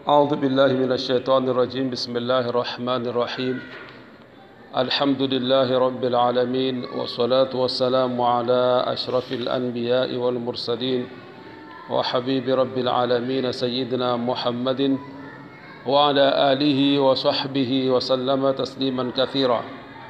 أعوذ بالله من الشيطان الرجيم بسم الله الرحمن الرحيم الحمد لله رب العالمين والصلاة والسلام على أشرف الأنبياء والمرسلين وحبيب رب العالمين سيدنا محمد وعلى آله وصحبه وسلم تسليما كثيرا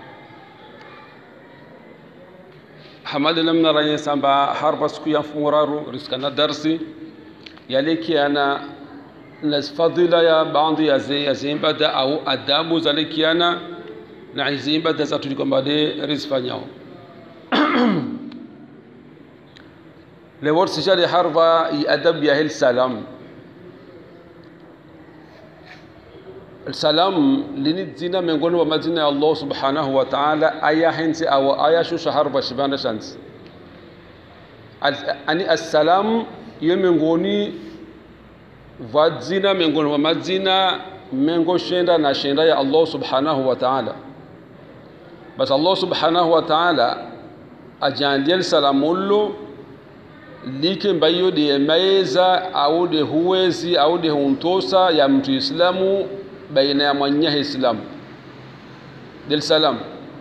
hamadi namna ranye samba harba siku ya funguraru riskana darsi yalikiana na fadhila ya baadhi ya zimbada au adabu zalikiana na zimbada za tulikwamba de rizifanyao lewor sijali harba i adab ya hil salam salam lini zina miongoni mwa majina ya Allah subhanahu wa ta'ala aya hensi au aya shusha harba shibanda shansi ani assalam iyo miongoni va dzina miongoni mwa majina mengo shenda na shenda ya Allah subhanahu wa ta'ala basi Allah subhanahu wa ta'ala ajandiel salamullo like mbayo de maeza au de huwezi au de huntosa ya mtu islamu baina ya mwanyahe islamu del salam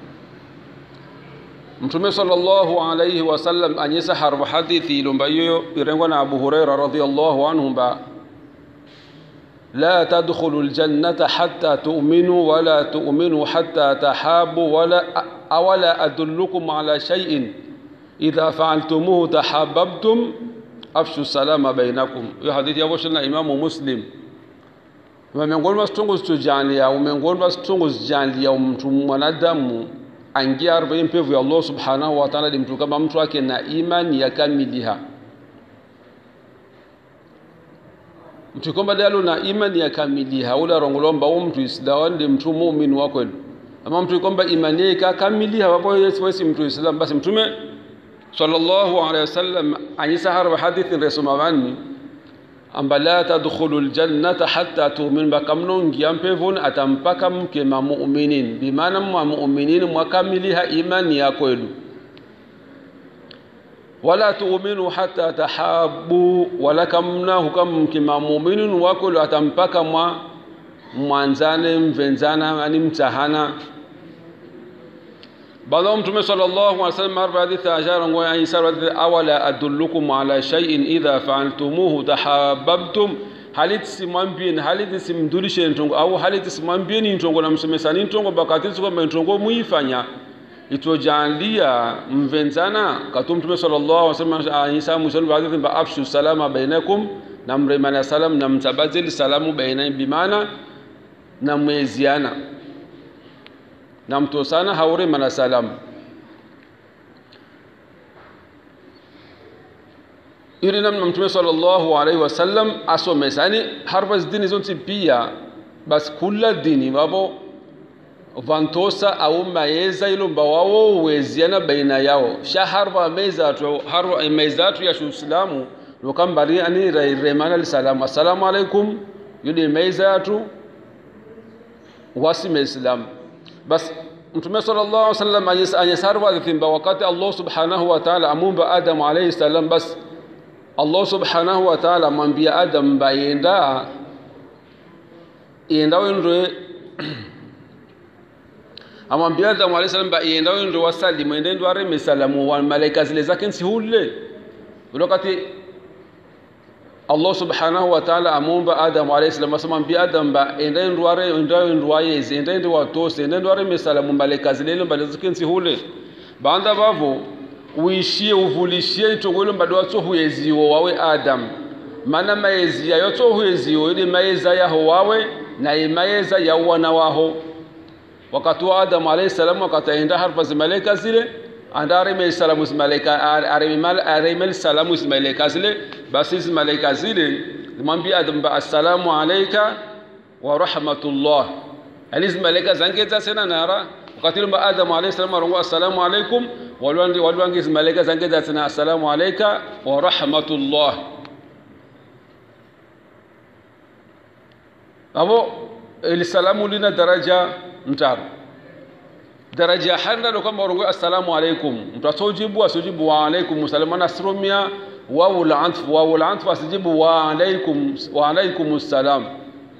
mtume sallallahu alayhi wasallam anyesa harba hadithi ilombayo irengwa na abu huraira radhiyallahu anhu ba لا تدخلوا الجنة حتى تؤمنوا ولا تؤمنوا حتى تحابوا ولا أولا أدلكم على شيء إذا فعلتموه تحاببتم أفشوا السلام بينكم يا حديث يا بوشنا إمام مسلم miongoni mwa situngu zitujalia au miongoni mwa situngu zijalia mtu mwanadamu angia arobaini mpevu ya Allah subhanahu wa ta'ala mtu kama mtu wake na imani ya kamiliha mtu kwamba dalo na imani ya kamiliha ula rongolomba u mtu islamu ndi mtu muumini wa kweli ama mtu kwamba imani yake kamiliha wapo wesi mtu islam basi mtume sallallahu alaihi wasallam anyisa harba hadithi resoma wani amba la tadkhulu ljannata hatta tumin bakamnongia mpevon atampaka mke ma muminin bimana mwa muminin mwakamiliha imani ya kwelu wala tuuminu hata tahabu wala kamna hukam mke ma muminin wakwelu atampaka mwa mwanzane mvenzana ani mtahana baadaye mtume sallallahu alaihi wasallam arba hadithi ajara ngo ya isa awala adullukum ala shay'in idha fa'altumuhu tahabbtum halit simwambien halit simdulishe ntongo au halit simwambien ntongo na msomesani ntongo bakati kwamba ntongo muifanya itojalia mvenzana katu mtume sallallahu alaihi wasallam isa musallu hadithi ba afshu salama bainakum na mremana salam na mtabadili salamu baina bimana na mweziana na mtosana haure mana salamu iri namna mtume sallallahu alaihi wasallam asomesa yani harba dini zonti pia basi kula dini wavo vantosa au maeza ilomba wawo weziana baina yao sha harba mezatu harba mezatu ya shuislamu lokambari ani remana lisalamu assalamu alaikum yudi mezatu wasime islamu bas mtume sallallahu alaihi wasallam anyesarwa thimba wakati Allah subhanahu wa ta'ala amumba Adam alayhi salam bas Allah subhanahu wa ta'ala amwambia Adam bayenda yenda wendwe amwambia Adam alayhi salam bayenda wendwe wasalimu ende ndo areme salamu wa malaika zile zake nsihule wakati Allah subhanahu wa ta'ala amumba Adam alayhi salam asamwambia Adam ba enda ndware enda ndwaye enda enda watose enda ndware misalamu malaika zile mbale zikensi hule banda bavo uishie uvulishie itongolo mbado watso huyeziwo wawe Adam mana maezi yayo tso huyeziwo ile maeza yaho wawe na imaeza ya wana waho wakati wa Adam alayhi salam wakati enda harfa malaika zile andare me salamu malaika aremel aremel salamu malaika zile basi malaika zile mwambie adam ba assalamu alayka wa rahmatullah yani malaika zangeza sena nara wakati lomba adam alayhi salam arongo assalamu alaykum walwangi walwangi malaika zangeza sena assalamu alayka wa rahmatullah abo ilisalamu lina daraja mtaro daraja handa do kama orongo assalamu alaikum mtu asojibu asojibu wa alaikum salamu nasrumia wawu al-atf wawu al-atf asijibu wa alaikum wa alaikum assalam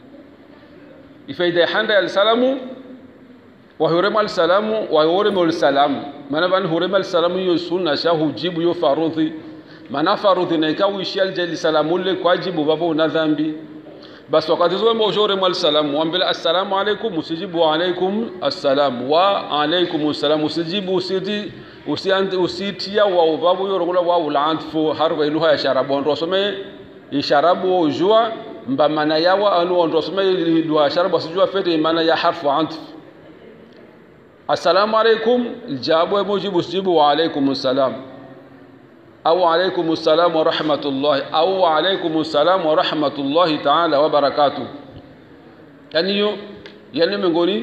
ifaida handa ya salamu wa hurema salamu wa hurema salamu maana bani hurema salamu yo sunna sha hujibu yo farudhi maana farudhi na ikawishi aljali salamu le kwa jibu babo una dhambi basi wakati zoe mojore mwal salamu wambele assalamu alaikum usijibu wa alaikum assalam wa alaikum assalam usijibu usiti usianti usitia wa ubabu yorongula wa ulantfu harwa iluha ya sharabu ondo some isharabu ujua mba mana yawa anu ondo some iluha sharabu asijua fete mana ya harfu antf assalamu alaikum jabu mujibu usijibu wa alaikum assalam au alaikum salam wa rahmatullahi au alaikum salam wa rahmatullahi taala wa barakatuh yani hiyo yani miongoni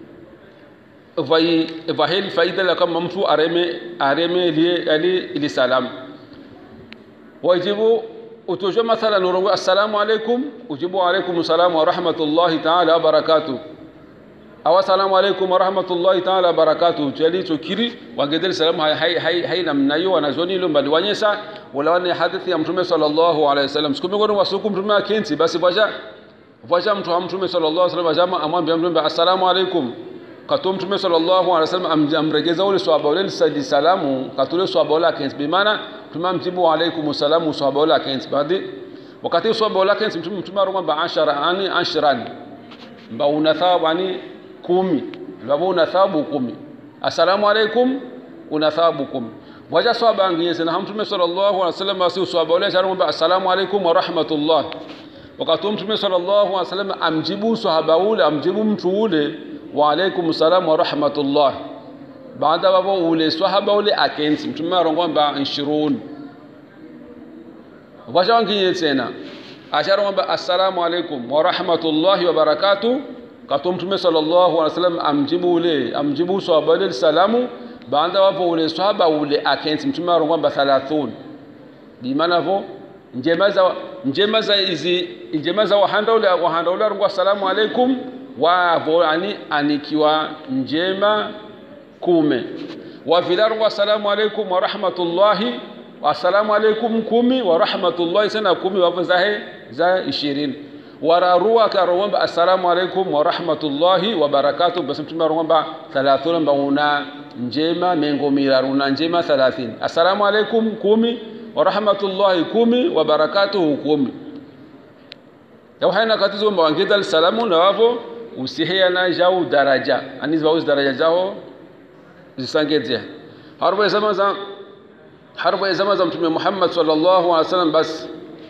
vai vahili faida la kama mtu areme areme ili ali ili salam wajibu utujua mathalan urongo assalamu alaikum ujibu alaikum salam wa rahmatullahi taala wa barakatuh awa salamu alaikum warahmatullahi taala wabarakatuh chali chokiri wangedeli salamu hai hai hai, hai namna hiyo wanazoni ilo mbali wanyesa wala wane hadithi ya mtume sallallahu alaihi wasallam siku miongoni wasuku mtume akenzi basi vaja vaja mtu wa mtume sallallahu alaihi wasallam ajama amwambia mtume assalamu alaikum katu mtume sallallahu alaihi wasallam amregeza ule swahaba ule sadi salamu katule swahaba ule akenzi bimana mtume amjibu alaikum salamu swahaba ule akenzi baadhi wakati swahaba ule akenzi mtume mtume aromba ashara ani ashran mba una thawabu ani kumi ambapo una thawabu kumi assalamu alaikum una thawabu kumi waja swaba angiyese na mtume sallallahu alaihi wasallam asi swaba ule charumba assalamu alaikum wa rahmatullah wakati mtume sallallahu alaihi wasallam amjibu swahaba ule amjibu mtu ule wa alaikum salam wa rahmatullah baada babo ule swahaba ule akensi mtume arongomba 20 waja wangiye tena asharomba assalamu alaikum wa rahmatullahi wa barakatuh kato mtume sallallahu alaihi wasallam amjibu ule amjibu swahaba ule salamu baada wapo ule swahaba ule akensi mtume arongomba 30 bimana vo njema za njema za izi njema za wahanda ule wahanda ule arongwa assalamu alaikum wa vo ani anikiwa njema kume wa vilarongwa assalamu alaikum wa rahmatullahi assalamu alaikum kumi wa rahmatullahi sana kumi wapo zahe za ishirini wararua akarowamba assalamu alaikum wa rahmatullahi wa barakatuh basi mtume arowamba 30 mbauna njema mengo miraru na njema 30 assalamu alaikum kumi wa rahmatullahi kumi wa barakatuhu kumi yau haina katizo mba wangida salamu na wavo usihiyana jau daraja anizi wauzi daraja jao zisangedzea harba zama za harba zama za mtume Muhammad sallallahu alaihi wasallam basi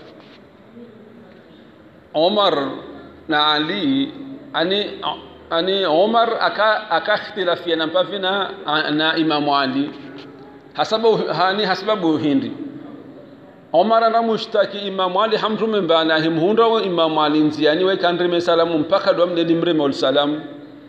Omar na Ali ani ani Omar aka akakhtilafiana mpavi na na Imamu Ali hasabu hani hasababu hindi Omar anamushtaki Imamu Ali hamtume mbana himhunda wa Imamu Ali nziani we kandrime salamu mpaka do amne limreme wal salam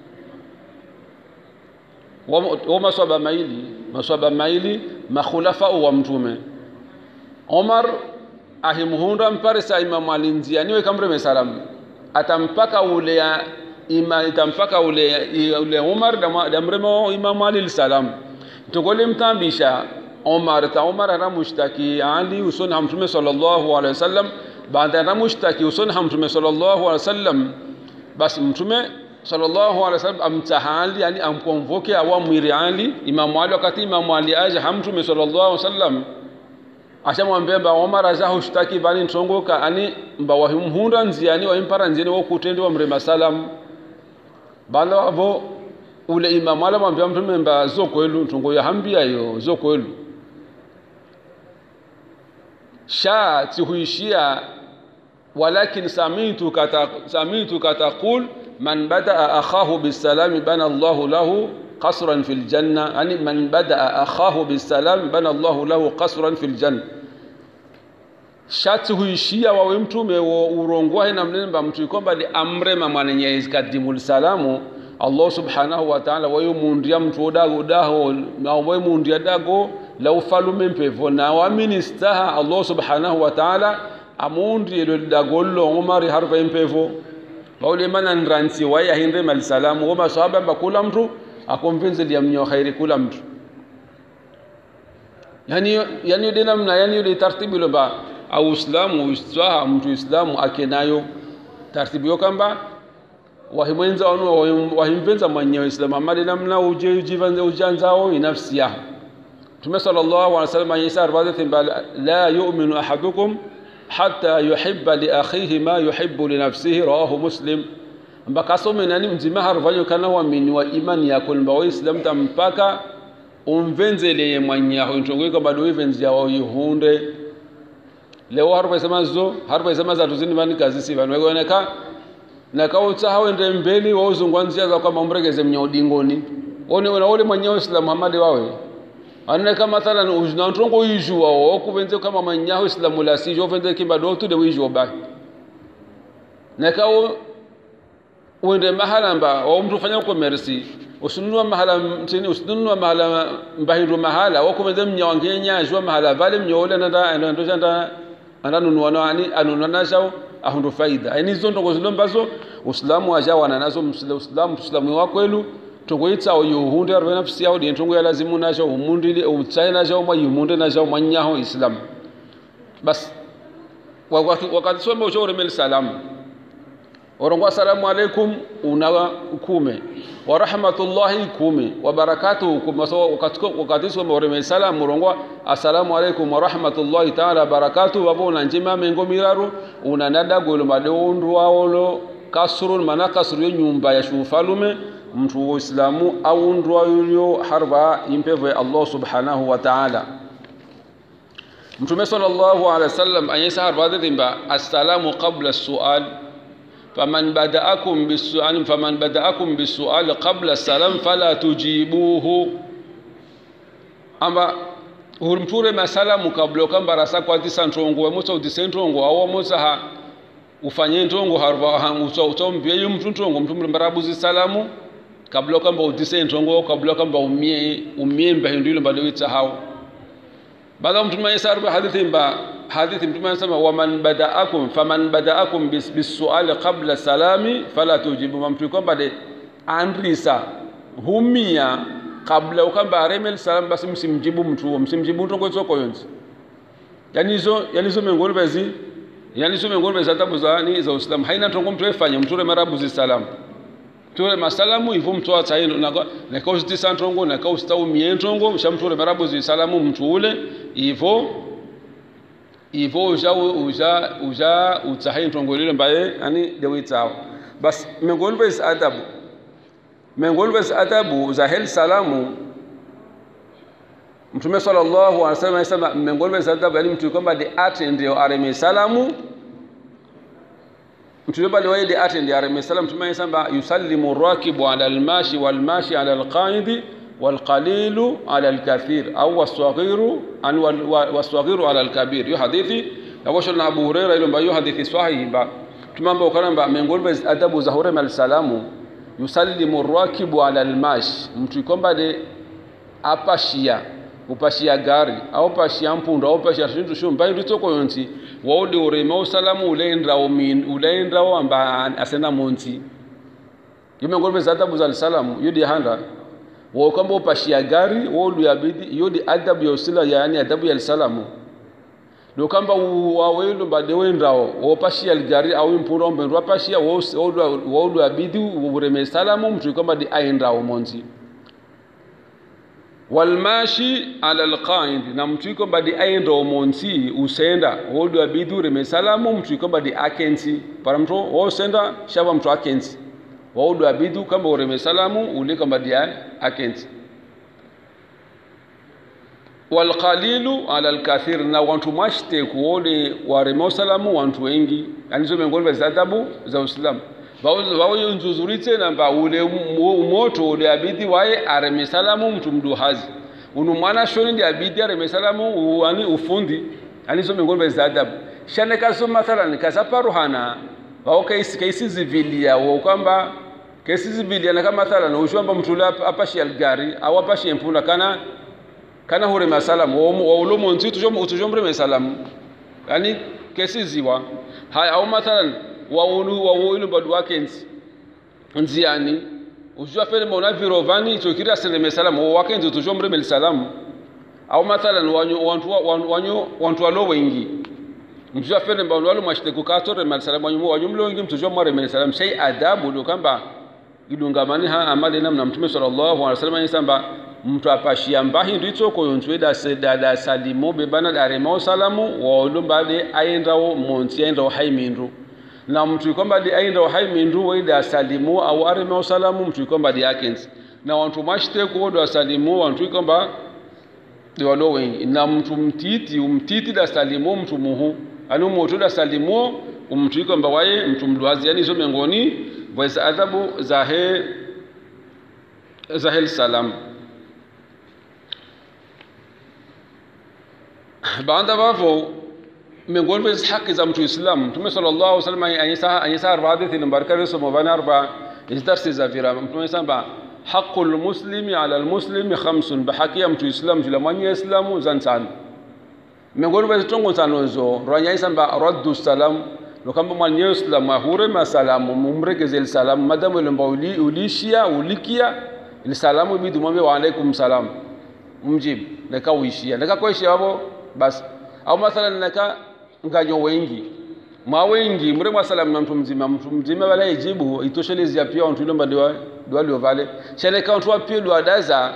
wa maswaba maili maswaba maili makhulafa wa mtume Omar ahimhunda mpare sa Imamu Ali nziani we kamreme salamu atampaka ule ya ima itampaka ule ule Umar da mremo Imamu Ali salam tugole mtambisha Umar ta Umar anamushtaki Ali usoni hamtume sallallahu alaihi wasallam baada anamushtaki usoni hamtume sallallahu alaihi wasallam basi mtume sallallahu alaihi wasallam amtahali yani amkonvoke awamwiri Ali Imamu Ali wakati Imamu Ali aje hamtume sallallahu alaihi wasallam ashamwambia mba Omar azaho shtaki bani ntongoka ani mba wahimhunda nziani wahimpara nziani wokutendi wa mrema salam bala wavo ule imamu ala mwambia mtume mba zokwelu ntongo ya hambia yo zokwelu sha tihuishia walakin samitu kata samitu kataqul man badaa akhahu bisalami bana Allahu lahu قصرا في الجنة يعني من بدأ أخاه بالسلام بنى الله له قصرا في الجنة shati huishia wawe mtume urongwahe na mnemba mtu ikomba li amrema mwanenye kadimul salamu Allah subhanahu wa ta'ala wayo mundia mtu odago daho na wayo mundia dago la ufalume mpevo na wa ministaha Allah subhanahu wa ta'ala amundi lo dago lo umari harfa mpevo baule mana nransi waya hinde mal salamu wa masahaba bakula mtu akomvinze dia mnyo khairi kula mtu yani yani ile namna yani ile taratibu ile ba au islamu uislamu mtu islamu akenayo taratibu yo kamba wahimwenza wanu wahimvenza mwenyewe islamu amali namna uje ujivanze ujanzao inafsi yao Mtume sallallahu alaihi wasallam Isa arbaza thimba la yu'minu ahadukum hatta yuhibba li akhihi ma yuhibbu li nafsihi rawahu muslim mpaka some nani mzima harvanyo kana waamini wa imani yako mba waislamu tampaka umvenzele mwanyaho intongweka bado wivenzi yawo yihunde leo harupa sema zo harupa sema za tuzini vani kazi si vanu wegoneka na kautsa hawende mbeli wauzungwanzia za kwamba umregeze mnya udingoni one ona ole mwanyaho islam Muhammad wawe aneka mathalan ujna ntongo yijua wo kuvenze kama mwanyaho islam la si jo venze kimba do tu de wijua ba na kawo uende mahala mba wa mtu fanya commerce usinunua mahala mtini usinunua mahala mbahindu mahala wakumenze mnyawangenya jua mahala vale mnyoole nanda nando janda ananunua nani anunua nazo ahundu faida yani hizo ndongo zilo mbazo uislamu ajawana nazo uislamu uislamu wa kwelu tongoitsa yuhunde arwe nafsi yao di ntongo ya lazimu nazo umundile umtsaye nazo mwa yumunde nazo mwanyaho islam bas wakati soma ushore mel salamu orongwa assalamu alaikum una kume wa rahmatullahi kume wa barakatuhu kume so wakati soma oreme salamu orongwa assalamu alaikum wa rahmatullahi ta'ala barakatuhu wabo una njima mengo miraru una nada golo madondu waolo kasrun mana kasru yo nyumba ya shufalume mtu wa islamu au ndwa yuyo harba impevo Allah subhanahu wa ta'ala mtume sallallahu alaihi wasallam anyesa harba dhimba assalamu qabla as-su'al فمن بدأكم بالسؤال فمن بدأكم بالسؤال قبل السلام فلا تجيبوه أما hurumture masalamu kabla okamba rasa kwatisa ntongo wemusa utise ntongo awo musa ha ufanye ntongo harva ha uso utombie yu mtu ntongo mtu mbarabuzi salamu kabla okamba utise ntongo kabla okamba umie umie mbahindu ile bado witsa hao baada mtu mayesa arba hadithi mba hadithi mtume anasema waman badaakum faman badaakum bisuali qabla salami fala tujibu mtu kwamba de andrisa humia kabla ukamba aremel salam basi msimjibu mtu huo msimjibu mtu kwa soko yonzi yani hizo yani hizo miongoni basi yani hizo miongoni basi adabu za ni za Uislamu haina tongo mtu efanya mtu marabu zi salam tule masalamu hivyo mtu wa tsaino na na kausti santongo na kausta umientongo shamtule marabu zi salamu mtu ule hivyo ivo uja uja uja utsahe ntongolile mbaye ani dewitsawo bas miongoni vesi adabu miongoni vesi adabu za hel salamu mtume sallallahu alaihi wasallam anasema miongoni vesi adabu yani mtu kwamba de atende areme salamu mtu kwamba de waide atende areme salamu mtume anasema yusallimu rakibu ala almashi walmashi ala alqaidi والقليل على الكثير أو والصغير أن والصغير على الكبير يو حديثي يوشنا أبو هريرة إلى ما يو حديثي صحيح با تمام بوكرم با من قول بس أدب زهور مال السلام يسلم الراكب على الماش mtu kwamba de apashia upashia gari au pashia mpunda au pashia shintu shu mbai ritoko yonti waudi urema usalamu ulenda umin ulenda amba asenda monti yimengol bes adabu za salamu yudi handa wo kwamba upashia gari wo luyabidi iyo ni adabu ya usila yani adabu ya salamu do kamba wawelu mbade wendrawo wo pashia gari au impura ombe ndo pashia wo wo luyabidi ureme salamu mtu kwamba di aendrawo monzi walmashi ala alqaid na mtu kwamba di aendrawo monzi usenda wo luyabidi ureme salamu mtu kwamba di akensi para mtu wo senda shaba mtu akensi waudu abidu kamba ureme salamu uli kamba dia akenti walqalilu ala alkathir na wantu mashte kuole wareme salamu wantu wengi yani zo miongoni za adabu za Uislamu wao nzuzuritse namba ule moto ule abidi waye areme salamu mtu mduhazi unu mwana shoni ndi abidi areme salamu uani ufundi yani zo miongoni za adabu shane kaso mathalan kasaparuhana wao kaisi kaisi zivilia wao kwamba kesi zibiliana kama mathalan ushwamba mtu ule apashi algari au apashi empunda kana kana hure masalamu wa ulomo nzi tujom utujombre masalamu yani kesi ziwa haya au mathalan wa ulu wa ulu badu wake nzi nziani ushwa fere mona virovani chokira sele masalamu wa wake nzi tujombre masalamu au mathalan wanyu wantu wanyu wantu walo wengi mtu afene mbao wale mwashite kukatore mal salam wanyu wanyumlo wengi mtu jo mware mal salam shay adabu ndio kamba idungamani ha amali namna mtume sallallahu alaihi wasallam yisamba mtu apashia mbahi nditso ko yonzwe da seda da salimo be bana da rema salamu wa ulumba de ayendawo monti ayendawo haimindu na mtu kwamba di ayendawo haimindu wa da salimu au arema salamu mtu kwamba di akens na wantu mashite ko do salimu wantu kwamba di walo wengi na mtu mtiti umtiti da salimu mtu muhu anu moto da salimu umtu kwamba waye mtu mdwazi yani zo miongoni vwa adhabu zahe zahel salam baada wavo miongoni mwa haki za mtu Islam Mtume sallallahu alaihi wasallam anyesa anyesa arba hadithi nambari kare somo bana arba isdarsi za vira Mtume samba haqqul muslimi ala almuslimi khamsun bahaki ya mtu Islam jula mwenye Islamu zansan miongoni mwa tongo sanozo rwanya samba raddu salam no kamba mwenye Islam ahure masalamu mumregeze salamu madamu ile uli ulishia ulikia ile salamu bidu mwambie wa alaikum salam mjibu naka uishia naka kuishia hapo basi au mathalan naka nganyo wengi mwa wengi mure mwa salamu na mtu mzima mtu mzima wala ijibu itoshelezi pia watu ile ndio ndio walio vale shale ka watu pia ndio adaza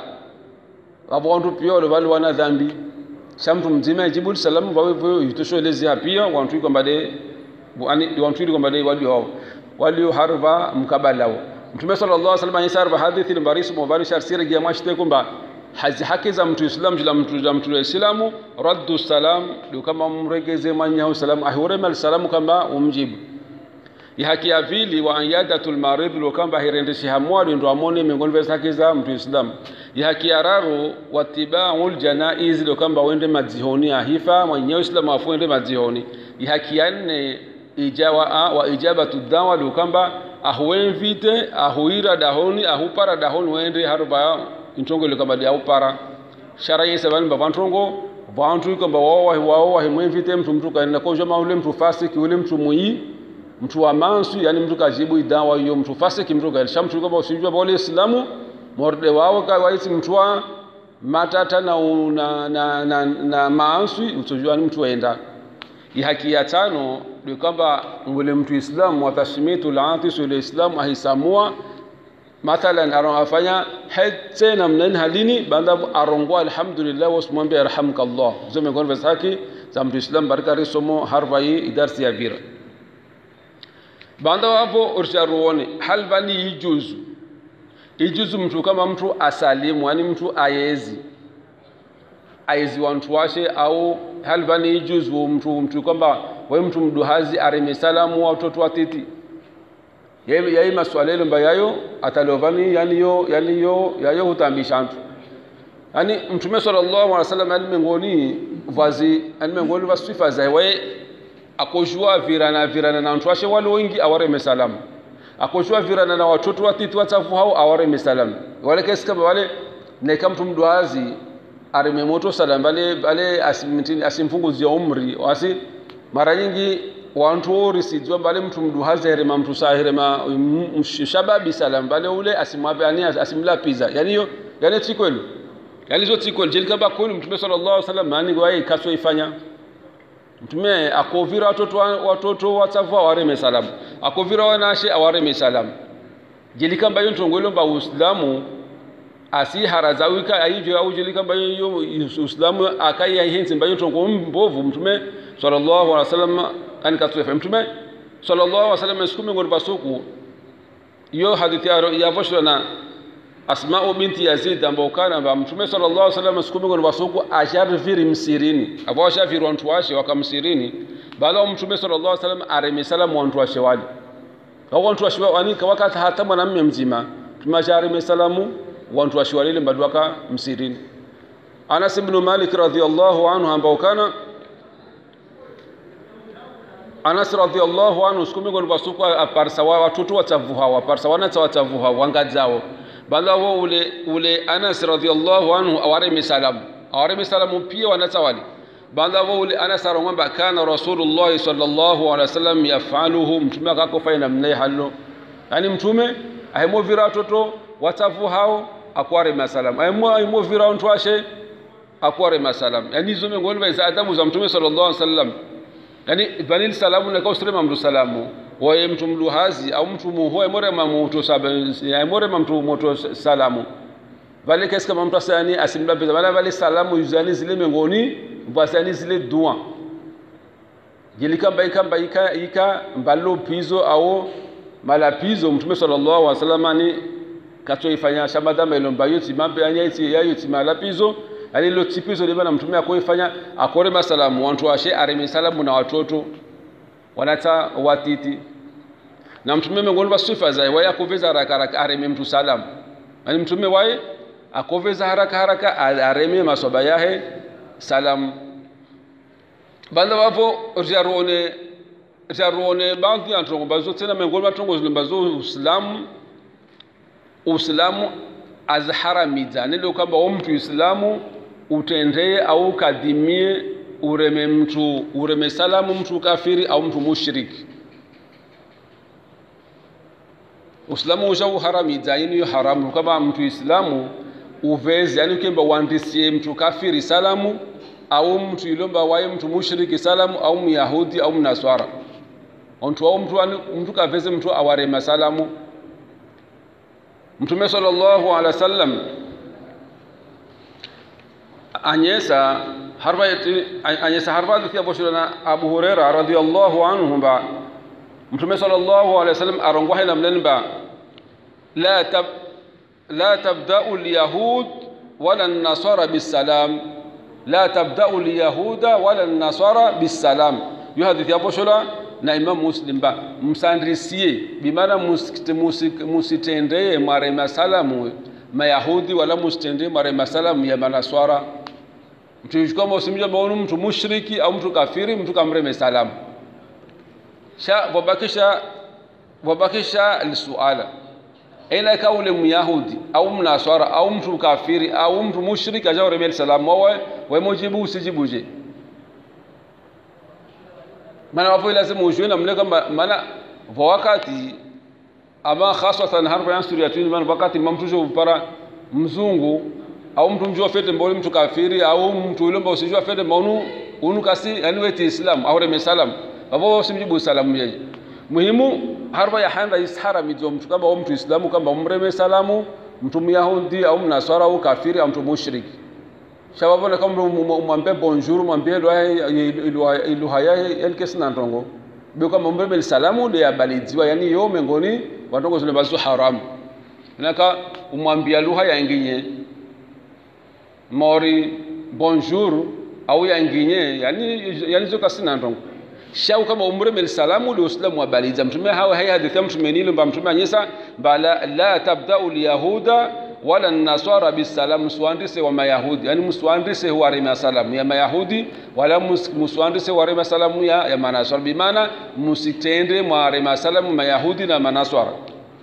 wapo watu pia wale wale wana dhambi sha mtu mzima ijibu salamu wawe hivyo itoshelezi pia watu kwamba de ani watu kwamba de walio walio harva mkabala mtume sallallahu alaihi wasallam yasarba hadithi al-baris mubari sharsiragia mashte kwamba hazi haki za mtu islam jila mtu za mtu islamu raddu salam ndio kama mregeze manya salam ahurema salamu kama umjibu ya haki ya pili wa ayadatul marid ndio kama hirendeshe hamwali ndio amone miongoni mwa haki za mtu islam ya haki ya raru watibaul janaiz ndio kama wende madzihoni ahifa mwenye islam afuende madzihoni ya haki ya nne ijawa wa ijabatu dawa ndio kama ahuenvite ahuira dahoni ahupara dahoni wende haruba intongole kamba dia upara shara yese bani ba bantongo bantu kamba wao wao wa himwevite mtu mtu kaenda koja maule mtu fasiki ule mtu muyi mtu wa mansu yani mtu kajibu idawa hiyo mtu fasiki mtu kaenda mtu kamba usijua wale islamu morde wao ka waisi mtu wa matata na na na, na, na maansu usijua ni mtu waenda haki ya tano ni kwamba ngule mtu islamu watashimitu laatisu ile islamu ahisamua mathalan arafanya hetse namnan halini banda arongwa alhamdulillah wasmwambie arhamkallah zo miongoni vya haki za mtu islam baraka risomo harfa hii idarsi ya vira banda wapo ursharuone hal bani ijuzu ijuzu mtu kama mtu asalimu yani mtu ayezi aizi wantu washe au hal bani ijuzu mtu mtu kwamba we mtu mduhazi areme salamu watoto watiti yai maswala ile mbayayo atalovani yani yo yani yo yayo hutambisha mtu yani mtume sallallahu alaihi wasallam alimengoni vazi alimengoni vasifa za we akoshua virana virana na mtu washe wale wengi aware mesalamu akoshua virana na watoto watiti watafu hao aware mesalamu wale kesi kama wale neka mtu mdwazi arime moto salam bale bale asimtini asimfunguzie umri wasi mara nyingi wantu orisidzwa mbale mtu mduhazi herema mtu saa herema shababi salam bale ule asimwape ani asimlapiza yani yo yani tikwelu yani zo tikwelu jeli kaba kwelu mtume sallallahu alaihi wasallam mani gwaye kaso ifanya mtume akovira watoto watoto watsafu awareme salamu akovira wanashe awareme salamu jeli kamba yo ntongwelo mba uislamu asi harazawika aijo au jeli kamba yo uislamu akai ahenzi mba yo ntongo mbovu mtume sallallahu alaihi wasallam ani katuefe mtume sallallahu alaihi wasallam siku miongoni pasuku iyo hadithi yavoshwa na asma'u binti yazid ambao kana ba mtume sallallahu alaihi wasallam siku miongoni pasuku asharifiri msirini abo ashafiri wantu washe wakamsirini baada ya mtume sallallahu alaihi wasallam aremi salamu wantu washe wali au wantu washe wani wakati hata mwanamume mzima tumashari salamu wantu washe wali mbadu waka msirini Anas ibn Malik radhiyallahu anhu ambao kana Anas radhiallahu anhu siku miongoni mwa siku aparsa wa watoto watavuha aparsa wana watavuha wangadzao bala wo ule ule Anas radhiallahu anhu awareme salamu awareme salamu pia wanatawali bala wo ule Anas arongamba kana rasulullah sallallahu alaihi wasallam yafaluhu mtume akakofanya namna halo yani mtume ahemo vira watoto watavuhao akware salamu ahemo ahemo vira watu ashe akware salamu yani hizo miongoni mwa adabu za mtume sallallahu alaihi wasallam yani vanili salamu na kausirema mtu salamu waye mtu mluhazi au mtu muhoe morema mutu sabe morema mtu moto salamu vale kesi kama mtu asani asimlapiza vale vale salamu yuzani zile mengoni basani zile dua jilikamba ikamba ika ika mbalo pizo au malapizo mtume sallallahu alaihi wasallam ani katoifanya shabada melomba yoti mambe anya iti yayo ti malapizo ali lo tipizo libana mtume akoifanya akore masalamu wantu ashe areme salamu na watoto wanata watiti na mtume miongoni mwa sifa za waye akoveza haraka haraka areme mtu salamu yani mtume waye akoveza haraka haraka areme masoba yahe salamu banda vapo ryaruone ryaruone baadhi ya ntongo bazo tena miongoni mwa ntongo zilimbazo uislamu uislamu aziharamidza nilo kwamba wo mtu islamu utendeye au ukadhimie ureme mtu ureme salamu mtu kafiri au mtu mushriki uislamu ushauharamidza ini yo haramu kwamba mtu islamu uveze yani ukemba uandisie mtu kafiri salamu au mtu ilomba waye mtu mushriki salamu au myahudi au mnaswara ontu au mtu mtu kaveze mtu awarema salamu mtume sallallahu alaihi wasallam anyesa harba anyesa harba thia boshirana abu huraira radhiyallahu anhu ba mtume sallallahu alaihi wasallam arongwa hina mlenba la tab la tabda'u al-yahud wala an-nasara bis-salam la tabda'u al-yahuda wala an-nasara bis-salam yo hadithi hapo shola na imam muslim ba msandrisie bimana musitendeye mare masalamu mayahudi wala musitendeye mare masalamu ya manaswara mtu kama usimjua maonu mtu mushriki au mtu kafiri mtu kamreme salamu sha wabakisha wabakisha lisuala ila kaule myahudi au mnaswara au mtu kafiri au mtu mushriki ajauremel salamu wawe wemujibu usijibuje maana wapo lazima ujue namna kwamba maana kwa wakati ama hasatan harfa ya sura tuni maana wakati mamtujo para mzungu au mtu mjua fete mbole mtu kafiri au mtu yule mbao usijua fete maunu unu kasi yani weti islam au reme salam wapo usimjibu salamu yeye muhimu harfa ya handa ishara mizo mtu kama mtu islamu kama umreme salamu mtu myahudi au mnaswara au kafiri au mtu mushriki shababona kama mwambie bonjour mwambie lugha yahe elkesi na ntongo bio kama mbebe salamu de abalidziwa yani yo mengoni watongo zile bazu haramu naka umwambia lugha ya nginye mori bonjour au ya nginye yani yani zo kasina ntongo shau kama umreme salamu de uislamu abaliza mtume hawa hai hadithi mtume nilo mba mtume anyesa bala la tabda'u alyahuda wala nasara bisalam msiwandise wa mayahudi yani msiwandise warema salamu ya mayahudi wala msiwandise warema salamu ya, ya manaswara bimana msitende mwarema salamu mayahudi na manaswara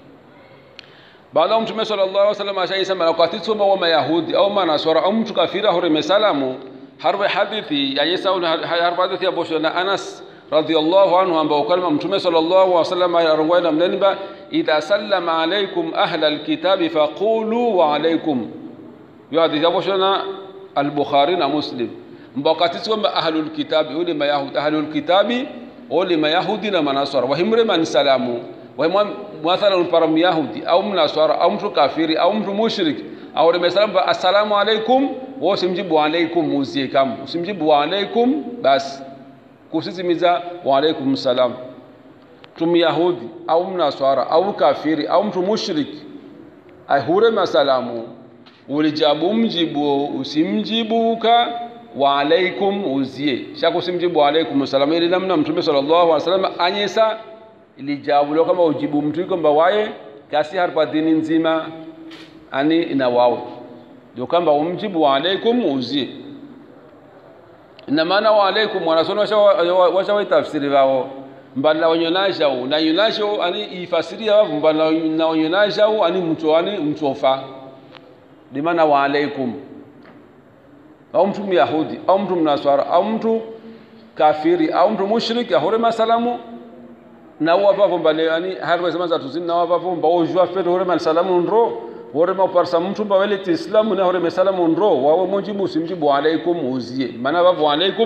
baada mtume sallallahu alaihi wasallam ashaisema wakati tsoma wa mayahudi au manaswara au mtu kafira horeme salamu harwe hadithi ya Yesu harwe hadithi ya bosho na Anas radhiyallahu anhu ambao kalma mtume sallallahu alaihi wasallam arongwa na mnenba idha sallama alaykum ahla alkitabi faqulu wa alaykum yo hadithi hapo shona al-bukhari na muslim mbakati kwamba ahlul kitabi ule mayahudi ahlul kitabi ule mayahudi na manasara wahimre man salamu wa mathalan para myahudi au mnasara au mtu kafiri au mtu mushriki au ule salamu assalamu alaykum wa usimjibu alaykum muzie kam usimjibu wa alaykum basi kusisimiza wa alaykum salam mtu myahudi au mnaswara au kafiri au mtu mushriki ahure masalamu ulijabu mjibu usimjibuka wa alaikum uzie shaka usimjibu wa alaikum salamu ili namna mtume sallallahu alaihi wasallam anyesa ilijabu lo kama ujibu mtu kwamba waye kasi harpa dini nzima ani ina wao ndio kwamba umjibu wa alaikum uzie ina maana wa alaikum wanasoma washawa tafsiri wao mbala wanyonajao na yonajao ani ifasiria wavu mbala na wanyonajao ani mtu ani mtofa limana wa alaikum au mtu myahudi au mtu mnaswara au mtu kafiri au mtu mushriki ahore masalamu na wapavo mbale ani harwe zama za tuzini na wapavo mba ojua fete hore masalamu nro hore maparsa mtu mba wele ti islamu na hore masalamu nro wawe mujibu usimjibu alaikum uzie maana wavu alaikum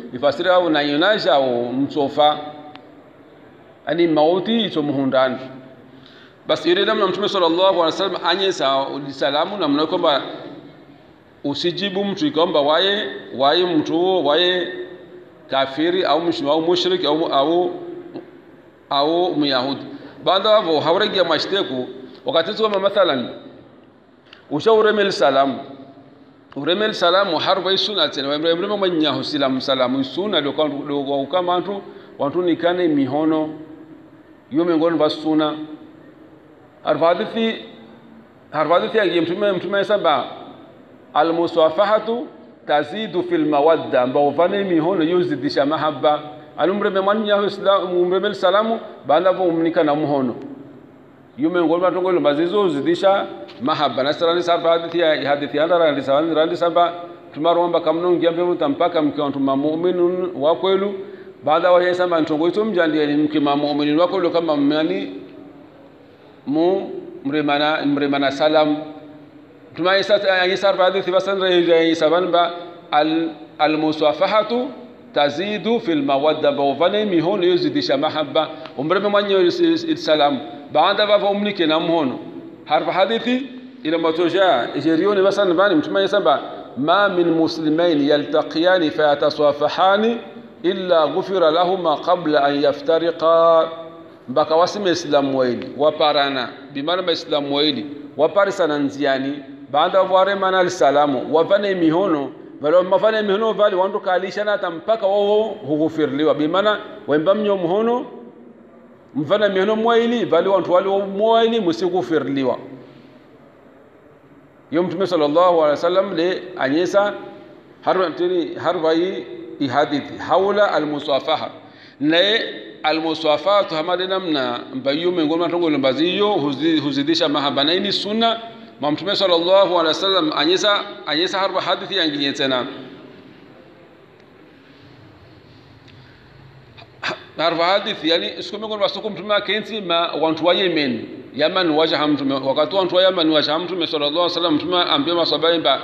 ifasiri au na yunasha au msofa ani mauti ito muhundani basi ile namna mtume sallallahu alaihi wasallam anyesa salamu namna kwamba usijibu mtu ikomba waye waye mtu huo waye kafiri au mshiriki au mushriki au au au myahudi baada hapo hawregia mashteku wakati tu kama mathalan ushauremel salamu uremel salamu harba isuna tena wemreme manya husilamu salamu isuna lokwa kama watu watu nikane mihono yo miongoni mwa sunna harfadithi harfadithi ya mtume mtume saba almusafahatu tazidu fil mawadda ambao vane mihono yuzidisha mahaba alumreme mwanya islamu umreme salamu baada vo umnika na muhono yume ngol matongo lo mazizo zidisha mahaba na sarani saba hadithi ya hadithi ya ndara ndi saba ndi saba tumaromba kamnongi ambe mtampaka mke wa mu'minun wa kwelu baada wa yesamba ntongo ito mjandie ni mke wa mu'minun wa kwelu kama mmani mu mremana mremana salam tuma yesa yesa hadithi basan re saban ba al al musafahatu tazidu fil mawadda bawvane mihono yuzidisha mahaba umreme mwenye salam baada vavo umnike na mhono harfa hadithi ila matoja jerioni basan bani mtume samba ma min muslimain yaltaqiyani fayatasafahani illa ghufira lahuma qabla an yaftariqa mpaka wasime islamu waili waparana bimana maislamu waili waparisana nziani baada waremana alisalamu wavane mihono valo mafane mihono vali wandu kalishana hata mpaka wao hughufirliwa bimana wemba mnyo mhono mfana mihono mwaili vali wantu wali mwaili musikufirliwa yo mtume sallallahu alaihi wasallam le anyesa harba tini harba yi ihadithi haula almusafaha naye almusafatu hamade namna mbayo miongoni matongo lombaziyo huzidisha mahaba na ini sunna ma mtume sallallahu alaihi wasallam anyesa anyesa harba hadithi yanginye tena harfa hadithi yani siku miongoni masuku mtume akensi ma wantu wa Yemen Yaman waja mtume wakati wantu wa Yaman waja mtume sallallahu alaihi wasallam mtume ambia maswahaba ba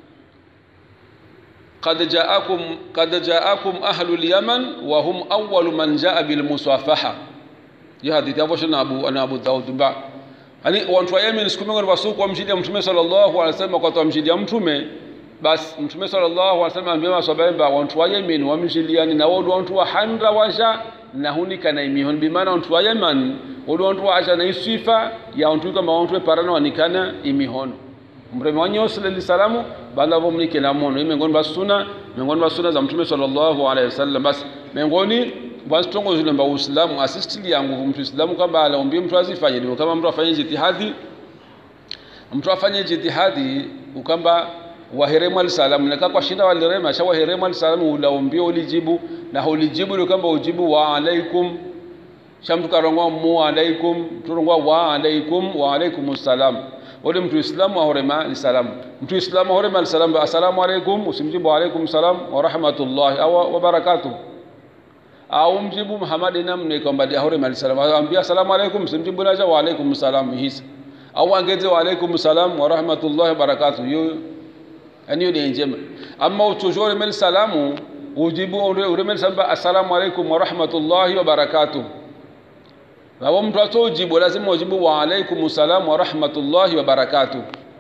قد جاءكم قد جاءكم أهل اليمن وهم أول من جاء بالمصافحة يا حديث أبو شنا أبو أنا أبو داود با yani watu wa Yemen siku miongoni masuku wamshidia mtume sallallahu alaihi wasallam wakati wamshidia mtume basi mtume sallallahu alaihi wasallam ambia maswahaba watu wa Yemen wamshiliani na wao watu wa handra washa na hunika na imihon bimana watu wa Yemen wao watu wa asha na isifa ya watu kama watu parana wanikana imihon mreme wa nyos lili salamu bala bo mnike na mono miongoni mwa sunna miongoni mwa sunna za mtume sallallahu alaihi wasallam basi miongoni basi tongo zile mba uislamu asistili yangu mtu islamu kama alaombi mtu azifanye ndio kama mtu afanye jitihadi mtu afanye jitihadi ukamba waheremu alisalamu naka kwa shinda walirema sha waheremu alisalamu ulaombia ulijibu na ulijibu ni kwamba ujibu wa alaikum sha mtu karongwa mu alaikum turongwa wa alaikum wa alaikum salam wale mtu islamu ahorema alisalamu mtu islamu ahorema alisalamu assalamu alaikum usimjibu wa alaikum salam wa rahmatullahi au wa barakatuh au mjibu Muhammad namne kwamba ahorema alisalamu ambia assalamu alaikum usimjibu naja wa alaikum salam hisa au angeze wa alaikum salam wa rahmatullahi wa barakatuh yo yani ni njema amma utujore mel salamu ujibu uremel samba assalamu alaikum wa rahmatullahi wa barakatuh Wawo mtu atojibu lazima ujibu wa alaikum salam wa rahmatullahi wa barakatuh.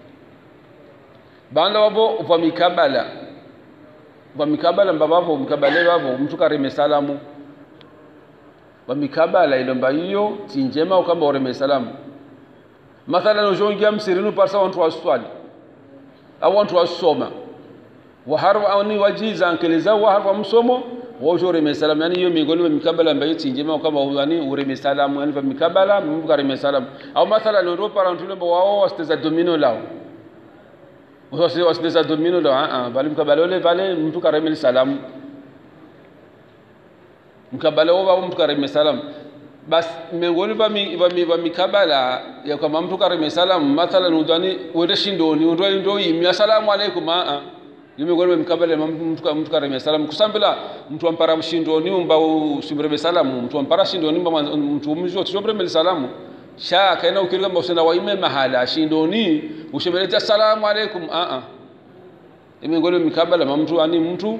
Banda wabo va mikabala. Va mikabala mbabavo mkabale wavo mtu karime salamu. Va mikabala ile mba hiyo tinjema ukamba ureme salamu. Mathalan ujongia msirinu parsa wantu waswali. Au wantu wasoma. Wa harwa au ni wajiza ankeleza wa harwa msomo wojo ureme salamu yani hiyo miongoni mwa mikabala ambayo tinjema kama yani ureme salamu yani mikabala mtu kareme salamu au mathala ndio para mtu lembo wao wasteza domino lao wasi wasteza domino lao ah bali mkabala ule pale mtu kareme salamu mkabala wao mtu kareme salamu bas miongoni vya mikabala ya kama mtu kareme salamu mathala nudani uende shindoni ndio ndio imya salamu alaikum ah nimegona mkabala mtu mtu kareme salamu kusambila mtu ampara mshindoni umba usimreme salamu mtu ampara shindoni umba mtu umzi usimreme salamu sha kaina ukirika mbosena waime mahala shindoni ushemeleta salamu alaikum a a imegona mkabala mtu ani mtu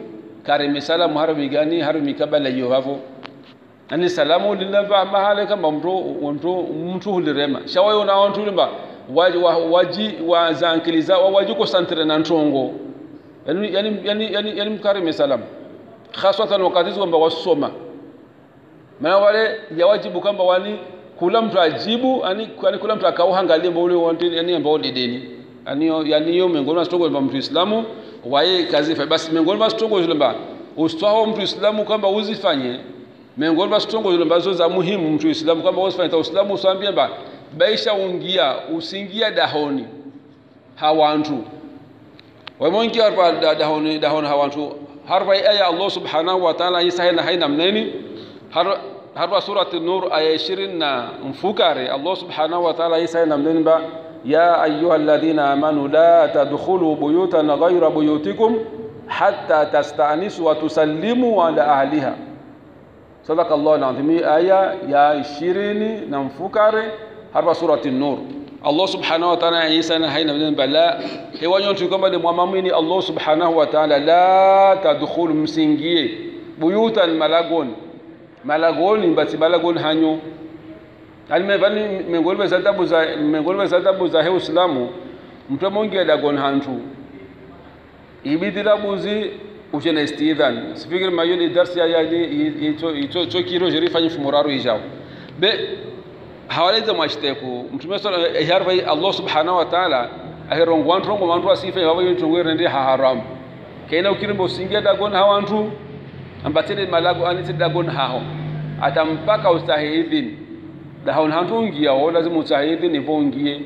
kareme salamu harumi gani harumi kabala hiyo havo ani salamu linava mahale kama mtu mtu mtu hulirema shawayo na watu limba waji wa, waji wa zankiliza wa waji ko santre na ntongo yani yani yani yani, yani mkarime salamu haswatan wakati kwamba wasoma maana wale yawajibu kwamba wani kula mtu ajibu ani yani kula mtu akauhangalie mbo ule wanti yani ambao dideni yani yani hiyo miongoni mwa stongo mtu Islamu waye kazi fa basi miongoni mwa stongo zile mba ustaho mtu Islamu kwamba uzifanye miongoni mwa stongo zile ambazo za muhimu mtu Islamu kwamba usifanye ta Uislamu usambie mba baisha ungia usingia dahoni hawantu wamonki harfa dahoni dahoni hawantu harfa aya Allah subhanahu wa ta'ala isa haina haina mneni har harfa surati nur aya 20 na mfukare Allah subhanahu wa ta'ala isa haina mneni ba ya ayuha alladhina amanu la tadkhulu buyutan ghayra buyutikum hatta tasta'nisu wa tusallimu ala ahliha sadaqa Allah alazim aya ya 20 na mfukare harfa surati nur Allah subhanahu wa ta'ala Isa na haina mnene bala hewanyo tu kwamba ni mwamamini Allah subhanahu wa ta'ala la tadkhulu msingie buyutan malagon malagon basi malagon hanyo alimevani mengolwe za tabu za mengolwe za tabu za Uislamu mtu mongi dagon hantu ibidira buzi uchene istidhan sifikiri mayoni darsi ya yali ito ito chokiro jerifanyi fumuraru ijao be hawaleza mwashiteku mtume sala yarva Allah subhanahu wa ta'ala ahirongo wantu rongo wantu asife baba yontongo rende ha haram kaina ukirimbo singia dagon hawantu ambatene malago anite dagon haho atampaka ustahidhin dahon hantu ngia o lazima ustahidhin ivongie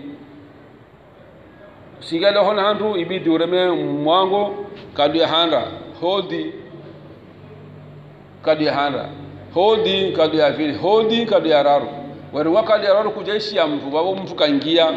singia dahon hantu ibidi ureme mwango kadu ya handa hodi kadu ya handa hodi kadu ya vili hodi kadu ya raru wari wakali araro kujaishi ya mtu babo mtu kaingia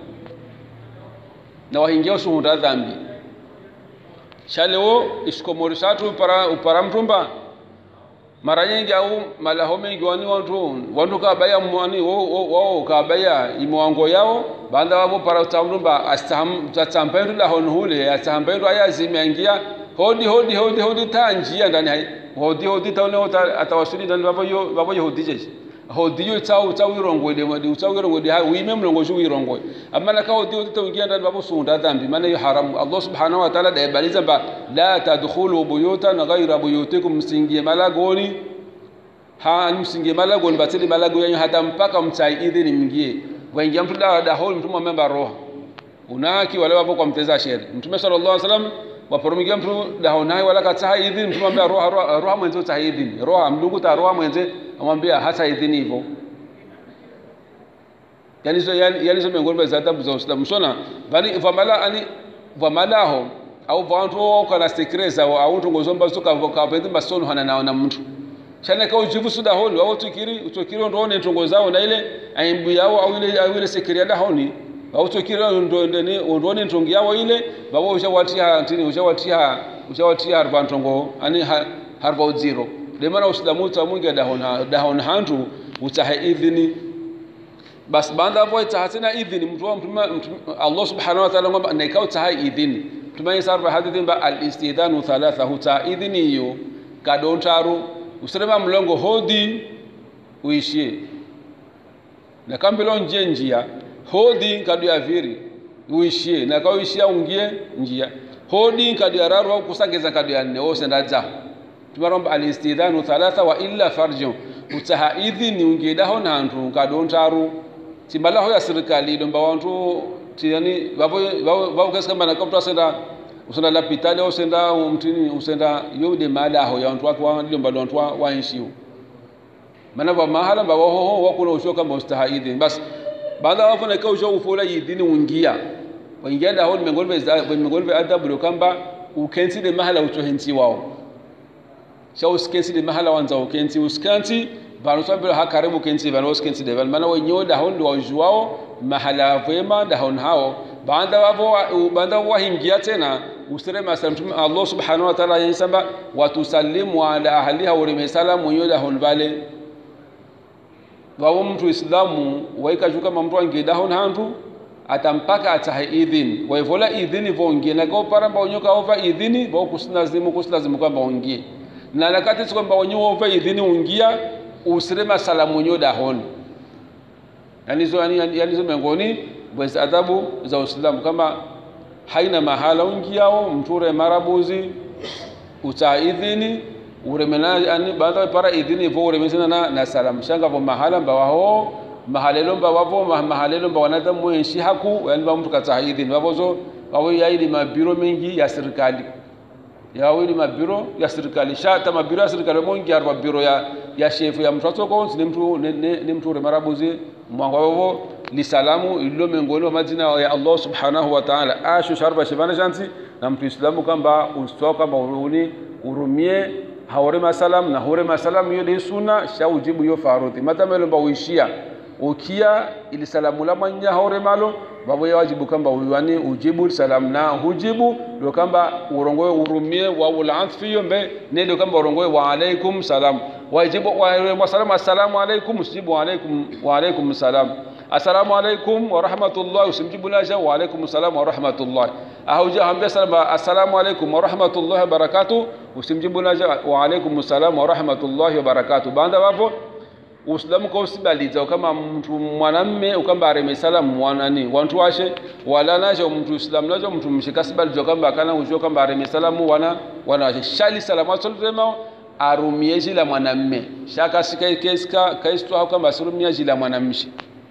na wahingia usuhunda dhambi shaleo isikomori satu upara, upara mtumba mara nyingi au malaho mengi wani wantu wantu kabaya mwani wao kabaya imwango yao banda wabo para utamtumba astaham tatsampendu la honhule astahambendo aya zimeingia hodi hodi hodi hodi tanjia ndani hai hodi hodi taone atawasuli ndani babo yo babo yo hodi jeshi hodiyo tsawu tsawu irongwede madi utsawu irongwede ha wime mlongo shu irongwe amana ka hodiyo tutaingia ndani babu sunda dhambi maana hiyo haramu Allah subhanahu wa ta'ala daibaliza ba la tadkhulu buyutan ghayra buyutikum msingie malagoni ha msingie malagoni batili malago yanyu hata mpaka mtai idhini mngie waingia mtu da da hol mtu mwamba roho unaki wale wapo kwa mteza sheri mtume sallallahu alaihi wasallam waporomikia mtu dahonai wala kataha idhini mtu mwambia roho roho roho mwenzo taha idhini roho mdungu ta roho mwenze amwambia hata idhini hivyo yani so yani, yani so miongoni mwa adhabu za Uislamu sona bali vamala ani vamalaho au vantu kana sekreza au tungozomba suka kapende masono hana naona mtu chana ka ujibu suda honi au tukiri utukiri ndo ne tungo zao na ile aimbu yao au ile au ile sekria da honi au tukiri ndo ndene ndo ne tungi yao ile babo ushawatia ntini ushawatia ushawatia harba ntongo ani harba zero demana usilamu ta mungi dahon dahon hantu utaha idhini bas banda boy ta hatina idhini mtu Allah subhanahu wa ta'ala ngamba na ikao taha idhini tumai sarfa hadithin ba al istidanu thalatha huta idhini yo kadontaru usirema mlongo hodi uishie na kambilo nje njia hodi kadu ya viri uishie na kauishia ungie njia hodi kadu ya raru au kusangeza kadu ya nne wose ndaza tumaromba alistidhanu thalatha wa illa farjo utaha idhini ungedaho nantu kadontaru timbalaho ya serikali domba wantu tiani babo babo kaskamba na kapta senda usenda lapitali au senda mtini usenda yode mala aho ya wantu watu waliomba wantu wa inshiu maana ba mahala ba ho ho wakuna usho kama ustaha idhini bas baada wapo na kausho ufola idhini ungia waingia da ho mengolve mengolve adabu kamba ukensi de mahala utohensi wao sha uskensi de mahala wanza ukensi uskanti bano sabira hakaribu kensi bano uskensi de bano maana wenyewe da hondo wajuao mahala vema da hon hao baada wapo baada wahingia tena usirema mtume Allah subhanahu wa ta'ala yasema watusallimu ala ahliha wa salamu yoda hon vale wawo mtu islamu waika juka mamtu angeda hon hantu atampaka atahe idhini waivola idhini vongie nako paramba onyoka ova idhini vo kusilazimu kusilazimu kwamba ungie na nakati si kwamba wenyewe ova idhini ungia usirema salamu nyo dahoni yani zo yani, yani, yani zo miongoni mwezi adhabu za Uislamu kama haina mahala ungiao mture marabuzi uta idhini uremena yani baada para idhini vo uremena na, na salamu shanga vo mahala mbawaho mahalelo mbawavo mahalelo mbawanadamu wenshi haku yani ba mtu kata idhini wavozo wawo yaili mabiro mengi ya serikali yawili mabiro ya serikali shata mabiro ya serikali mongi ya mabiro ya ya shefu ya mtu atoko ni mtu ni, ni, ni mtu marabuzi mwanga wavo ni salamu ilo miongoni mwa majina ya Allah subhanahu wa ta'ala ashu sharba shibana shanti na mtu islamu kamba ustoka kamba uruni urumie haore masalam na hore masalam hiyo ni sunna sha ujibu hiyo farudhi matamelo mba uishia ukia ili salamu la manya haore malo babo ya wajibu kamba uyani ujibu salamu na hujibu ndio kamba urongoe urumie wa ulanfi hiyo mbe ndio kamba urongoe wa alaikum salam wajibu wa salamu assalamu alaikum usijibu wa alaikum wa alaikum salam assalamu alaikum wa rahmatullah usimjibu laja wa alaikum salam wa rahmatullah ahauja hambia salama assalamu alaikum wa rahmatullah wa barakatuh usimjibu laja wa alaikum salam wa rahmatullah wa barakatuh banda wapo uislamu kwa usibaliza kama mtu mwanamme ukamba areme salamu mwanani wantu washe wala nacho mtu islamu nacho mtu mshika sibaliza kamba kana ujo kamba areme salamu wana wana shali salamu asolrema arumie jila mwanamme shaka sika keska kaistwa kamba asirumia jila mwanamshi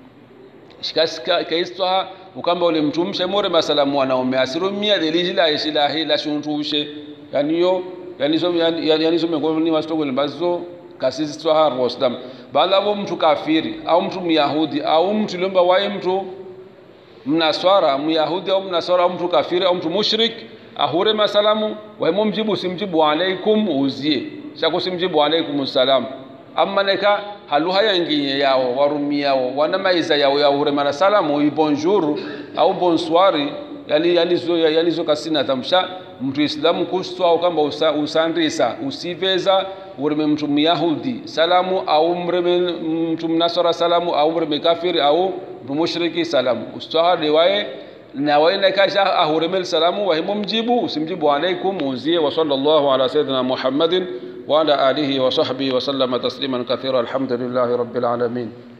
shikasika kaistwa ukamba ule mtumshe more masalamu wanaume asirumia delijila ishila hila shuntushe yani yo yani so yani yani so mengoni wastogole bazo kasisi twaha rostam bala vo mtu kafiri au mtu myahudi au mtu lomba waye mtu mnaswara myahudi au mnaswara au mtu kafiri au mtu mushrik ahure masalamu waimo mjibu simjibu alaikum uzie shako simjibu alaikum salam amma neka haluha yanginye yao warumi yao wana maiza yao ya hure mara salamu bonjour au bonsoir yani yani zo yani zo kasina tamsha mtu islamu kustwa au kamba usa, usandisa usiveza ureme mtu myahudi salamu au mreme mtu mnasara salamu au mreme kafiri au mtu mushriki salamu ustaha riwaye na waina kasha ahuremel salamu wahimu mjibu usimjibu alaikum uzie wa sallallahu ala sayyidina muhammadin wa ala alihi wa sahbihi wa sallama tasliman kathira alhamdulillahi rabbil alamin